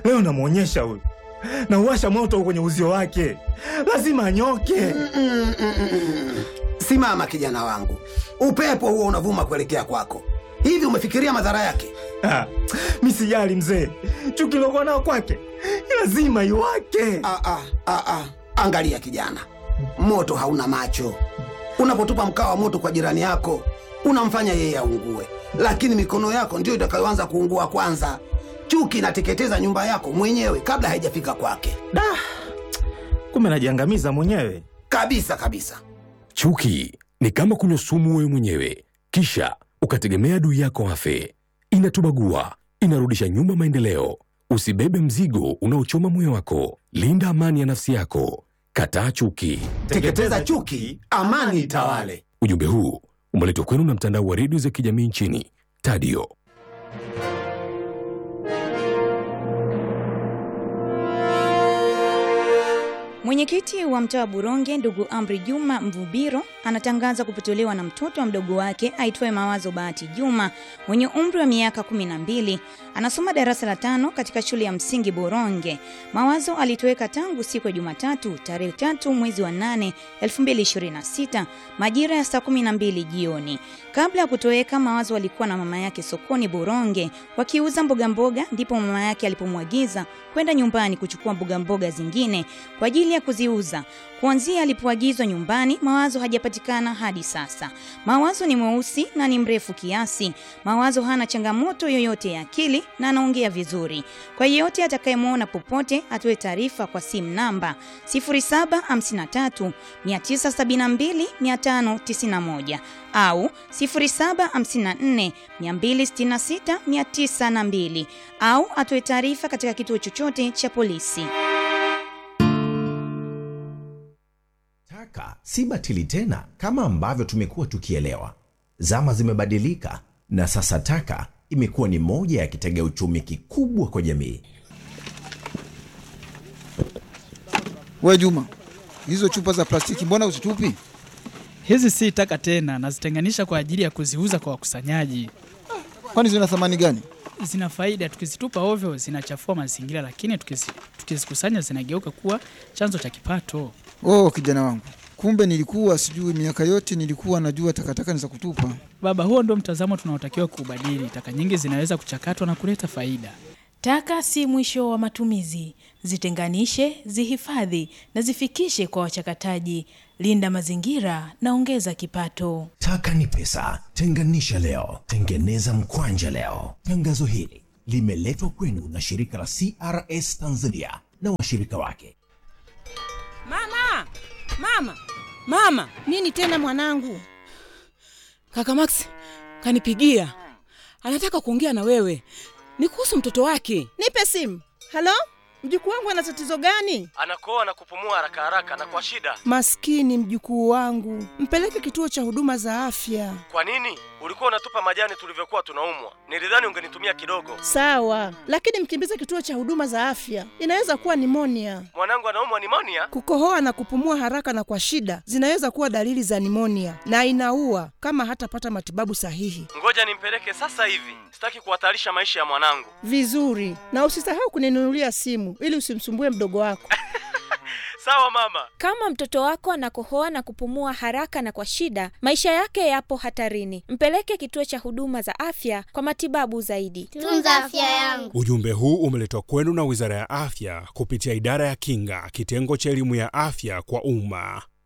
Leo namwonyesha huyu, nauwasha moto kwenye uzio wake, lazima anyoke. Mm, mm, mm. Simama kijana wangu, upepo huo unavuma kuelekea kwako. Hivi umefikiria madhara yake? Ah, mi sijali mzee, chuki lokuwa nao kwake lazima iwake. Ah, ah, ah, ah. Angalia kijana, moto hauna macho. Unapotupa mkaa wa moto kwa jirani yako unamfanya yeye aungue, lakini mikono yako ndiyo itakayoanza kuungua kwanza. Chuki inateketeza nyumba yako mwenyewe kabla haijafika kwake, Da, kumbe najiangamiza mwenyewe. kabisa kabisa. Chuki ni kama kunywa sumu wewe mwenyewe, kisha ukategemea adui yako afe. Inatubagua, inarudisha nyuma maendeleo. Usibebe mzigo unaochoma moyo wako. Linda amani ya nafsi yako. Kataa chuki. Teketeza chuki, amani itawale. Ujumbe huu umeletwa kwenu na mtandao wa redio za kijamii nchini Tadio. Mwenyekiti wa mtaa wa Buronge ndugu Amri Juma Mvubiro anatangaza kupotolewa na mtoto wa mdogo wake aitwaye Mawazo Bahati Juma mwenye umri wa miaka kumi na mbili. Anasoma darasa la tano katika shule ya msingi Buronge. Mawazo alitoweka tangu siku ya Jumatatu tarehe tatu mwezi wa nane 2026 majira ya saa kumi na mbili jioni. Kabla ya kutoweka, Mawazo alikuwa na mama yake sokoni Buronge wakiuza mboga mboga, ndipo mama yake alipomwagiza kwenda nyumbani kuchukua mboga mboga zingine kwa ajili ya kuziuza. Kuanzia alipoagizwa nyumbani, Mawazo hajapatikana hadi sasa. Mawazo ni mweusi na ni mrefu kiasi. Mawazo hana changamoto yoyote ya akili na anaongea vizuri. Kwa yeyote atakayemwona popote, atoe taarifa kwa simu namba 0753 972 591 au 0754 266 902 au atoe taarifa katika kituo chochote cha polisi. Taka si batili tena kama ambavyo tumekuwa tukielewa. Zama zimebadilika na sasa taka imekuwa ni moja ya kitega uchumi kikubwa kwa jamii. We Juma, hizo chupa za plastiki mbona uzitupi? Hizi si taka tena, nazitenganisha kwa ajili ya kuziuza kwa wakusanyaji. Kwani zina thamani gani? Zina faida, tukizitupa ovyo zinachafua mazingira, lakini tukizi- tukizikusanya zinageuka kuwa chanzo cha kipato. Oh, kijana wangu, kumbe nilikuwa sijui. Miaka yote nilikuwa najua takataka ni za kutupa. Baba, huo ndio mtazamo tunaotakiwa kuubadili. Taka nyingi zinaweza kuchakatwa na kuleta faida. Taka si mwisho wa matumizi. Zitenganishe, zihifadhi na zifikishe kwa wachakataji. Linda mazingira na ongeza kipato. Taka ni pesa, tenganisha leo, tengeneza mkwanja leo. Tangazo hili limeletwa kwenu na shirika la CRS Tanzania na washirika wake. Mama, mama, mama! Nini tena mwanangu? Kaka Max kanipigia, anataka kuongea na wewe, ni kuhusu mtoto wake. Nipe simu. Halo, mjukuu wangu ana tatizo gani? anakoa na kupumua haraka haraka na kwa shida. Maskini mjukuu wangu, mpeleke kituo cha huduma za afya. Kwa nini ulikuwa unatupa majani tulivyokuwa tunaumwa? Nilidhani ungenitumia kidogo. Sawa, lakini mkimbize kituo cha huduma za afya, inaweza kuwa nimonia. Mwanangu anaumwa nimonia. Kukohoa na kupumua haraka na kwa shida zinaweza kuwa dalili za nimonia na inaua kama hatapata matibabu sahihi. Ngoja nimpeleke sasa hivi, sitaki kuhatarisha maisha ya mwanangu. Vizuri, na usisahau kuninunulia simu ili usimsumbue mdogo wako. Sawa mama. Kama mtoto wako anakohoa na kupumua haraka na kwa shida, maisha yake yapo hatarini. Mpeleke kituo cha huduma za afya kwa matibabu zaidi. Tunza afya yangu. Ujumbe huu umeletwa kwenu na Wizara ya Afya kupitia Idara ya Kinga, kitengo cha elimu ya afya kwa umma.